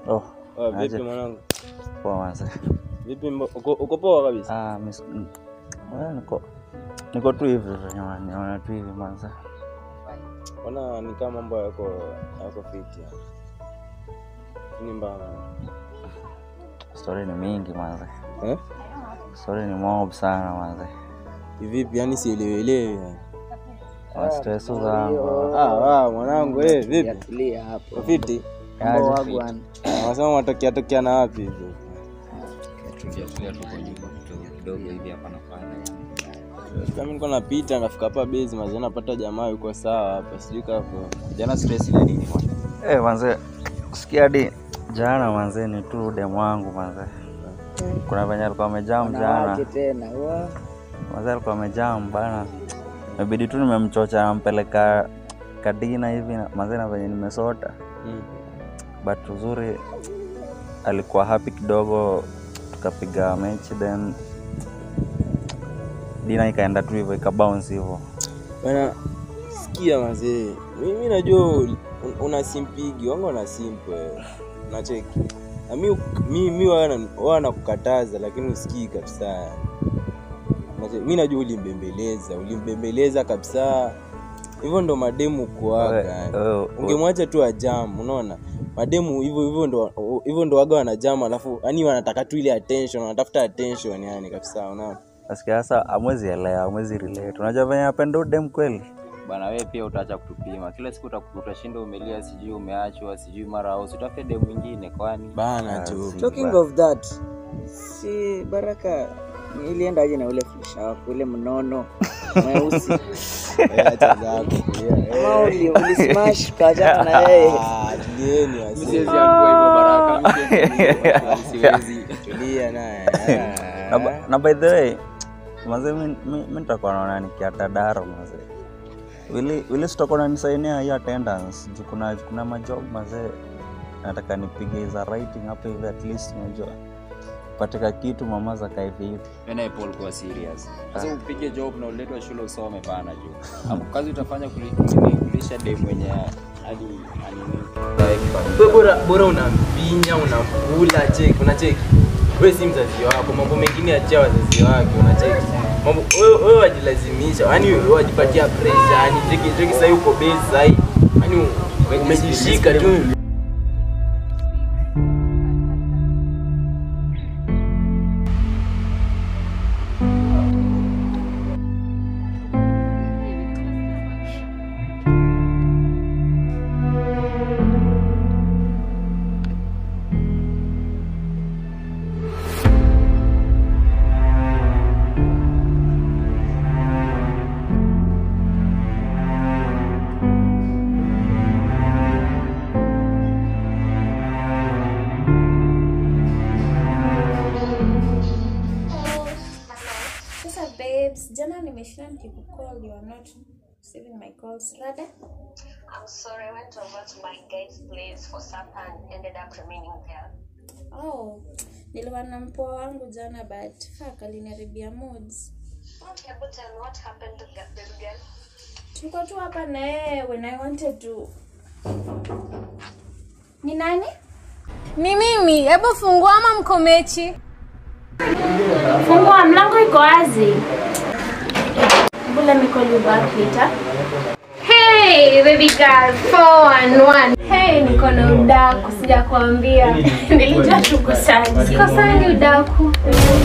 Oh, Oh, vipi Aje. mwanangu? poa manze. Vipi mbo- uko uko poa kabisa? Ah, mis mm, well, niko niko tu hivi jamani, naona tu hivi manze. Ona ni kama mambo yako yako fit ya. Ni mbaya. Story ni mingi manze. Eh? Story ni mob sana manze. Vipi yani sielewelewi. yani. Wa stress zangu. Ah, ah mwanangu eh vipi? Tulia hapo. Fiti. Aje Mambo fit. wagwan. Wanasema watokea tokea na wapi hivi? tukiatulia tuko nyuma kidogo kidogo hivi hapa na pale Kama niko napita ngafika hapa base mazee napata jamaa yuko sawa hapa. Sijui kapo. jana stress ile nini bwana Eh, manze. Sikia hadi jana manze ni tu demu wangu manze. Kuna venye alikuwa amejam jana. Wanawake tena. Wa. Manze alikuwa amejam bana. Imebidi tu nimemchocha nampeleka kadina hivi na- manze na venye nimesota. Mm. but uzuri alikuwa happy kidogo tukapiga mechi then dina ikaenda tu hivyo ikabounce hivyo Bana sikia mazee. Mimi najua un- una simpigi, wangu una simp wewe. Unacheki. Na mimi mimi mimi wana wana kukataza lakini usikii kabisa. Unacheki. Mimi najua ulimbembeleza, ulimbembeleza kabisa. Hivyo ndo mademu kuaga. yani. Wewe- wewe- Ungemwacha tu ajam, unaona? Mademu hivyo hivyo ndo hivyo ndo waga wanajam alafu yani wanataka tu ile attention, wanatafuta attention yani kabisa, unaona? nasikia sasa amwezi elewa amwezi relate unajua venye apenda udem kweli bana wewe pia utaacha kutupima kila siku utaku- utashinda umelia sijui umeachwa sijui mara au utafute demu mwingine kwani Bana tu. si- Talking ba- of that. Si Baraka iliendaje na ule flisha wako ule mnono mweusi Eh, acha zako pia. Eh. ama uli, uli smash kajana na yeye Ah, tulieni wazee. Tulia naye. na, ba- na by the way maze mi mi- mi nitakuwa naona nikiata daro maze wili wili sitakuwa nanisainia hii attendance juu kuna kuna majob mazee nataka nipige za writing hapo hivi at least unajua patika kitu mama za kaiviti Mimi Paul kwa serious. Sasa upige job na uletwe shule usome bana juu. Hapo kazi utafanya kuli- nini, kulisha dem mwenye hadi anini. Wewe bora bora unampinya unakula cheki unacheki wewe si mzazi wako mambo mengine achia wazazi wake unacheki mambo wewe wewe wajilazimisha yani wewe wajipatia pressure yani cheki cheki sasa uko base sasa yani umejishika tu Sasa babes, jana nimeshinda nikikucall, you are not receiving my calls. Rada? I'm sorry, I went over to my guy's place for supper and ended up remaining there. Oh, nilikuwa na mpoa wangu jana but fuck aliniharibia moods. Okay, but tell me what happened to get this girl? Tuko tu hapa na yeye when I wanted to. Ni nani? Ni mimi, hebu fungua ama mko mechi? Fungua mlango iko wazi. Bula me call you back later. Hey, baby girl, 411. Hey, niko na udaku, sija kuambia. Nilijua tuko saji. Siko sani udaku.